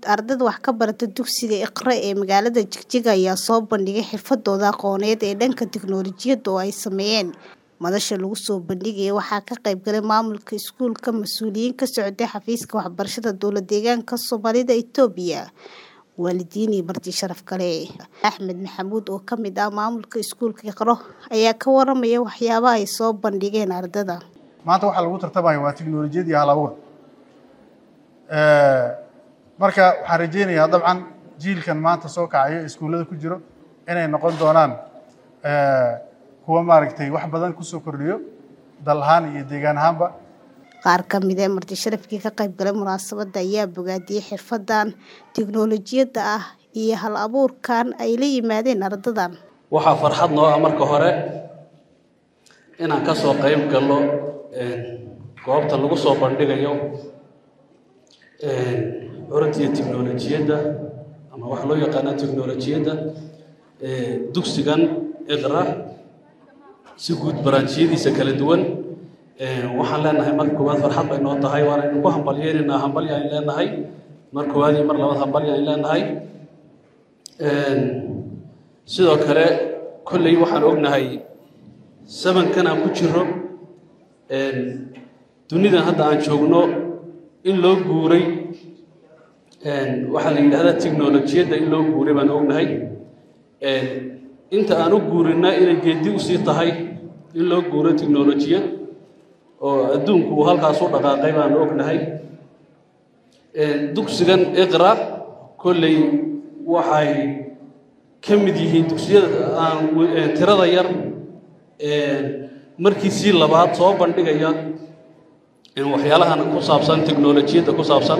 ardayda wax ka barata dugsiga Iqra ee magaalada Jigjiga ayaa soo bandhigay xirfadooda aqooneed ee dhanka tiknoolajiyadda oo ay sameeyeen. Madasha lagu soo bandhigayay waxaa ka qayb galay maamulka iskuulka, mas'uuliyiin ka socday xafiiska waxbarashada dowlad-deegaanka Soomaalida Itoobiya, waalidiin iyo marti sharaf kale. Axmed Maxamuud oo ka mid ah maamulka iskuulka Iqra ayaa ka waramaya waxyaabaha ay soo bandhigeen ardayda. maanta waxaa lagu tartamaya waa tiknoolajiyad iyo hal abuur marka waxaan rajeynayaa dabcan jiilkan maanta soo kacayo iskuullada ku jiro inay noqon doonaan kuwa maaragtay wax badan kusoo kordhiyo dal ahaan iyo deegaan ahaanba Qaar ka mid ah marti sharafkii ka qayb galay munaasabadda ayaa bogaadiyay xirfaddan tiknoolajiyadda ah iyo hal abuurkan ay la yimaadeen ardaydan. waxaa farxad noo ah marka hore inaan ka soo qayb galno goobta lagu soo bandhigayo curadiya tiknoolajiyadda ama waxa loo yaqaana tiknoolajiyadda dugsigan iqra si guud baraanjiyadiisa kala duwan waxaan leenahay marka koowaad farxad bay noo tahay waana idinku hambalyeynayna hambalya aan leenahay mar koowaad iyo mar labaad hambalya aan leenahay sidoo kale kolley waxaan ognahay sabankan aan ku jiro dunidan hadda aan joogno in loo guuray waxaa la yidhahdaa tiknolojiyadda in loo guuray baan ognahay inta aan u guurina inay geedi usii tahay in loo guuro tiknolojiyad oo adduunku uu halkaas u dhaqaaqay baan ognahay dugsigan iqra kolley waxay ka mid yihiin dugsiyada aan tirada yar markiisii labaad soo bandhigaya waxyaalahan ku saabsan tiknolojiyadda ku saabsan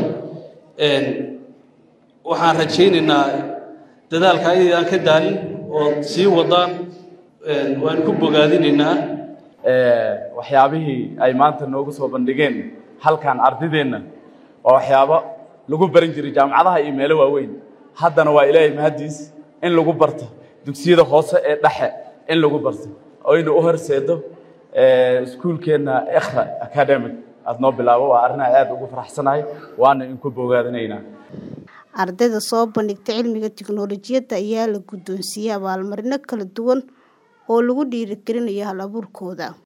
waxaan rajaynaynaa dadaalka inaydan ka daalin oo sii wadaan waan ku bogaadinaynaa waxyaabihii ay maanta noogu soo bandhigeen halkan ardideenna waa waxyaabo lagu baran jiray jaamacadaha iyo meelo waaweyn haddana waa ilaahay mahaddiis in lagu barto dugsiyada hoose ee dhexe in lagu barto oyna u horseedo iskuulkeenna ikhra academic aad noo bilaabo waa arrin aan aad ugu faraxsanahay waana inku bogaadinaynaa ardayda soo bandhigta cilmiga tiknoolajiyadda ayaa la guddoonsiiyey abaalmarino kala duwan oo lagu dhiirigelinayo hal abuurkooda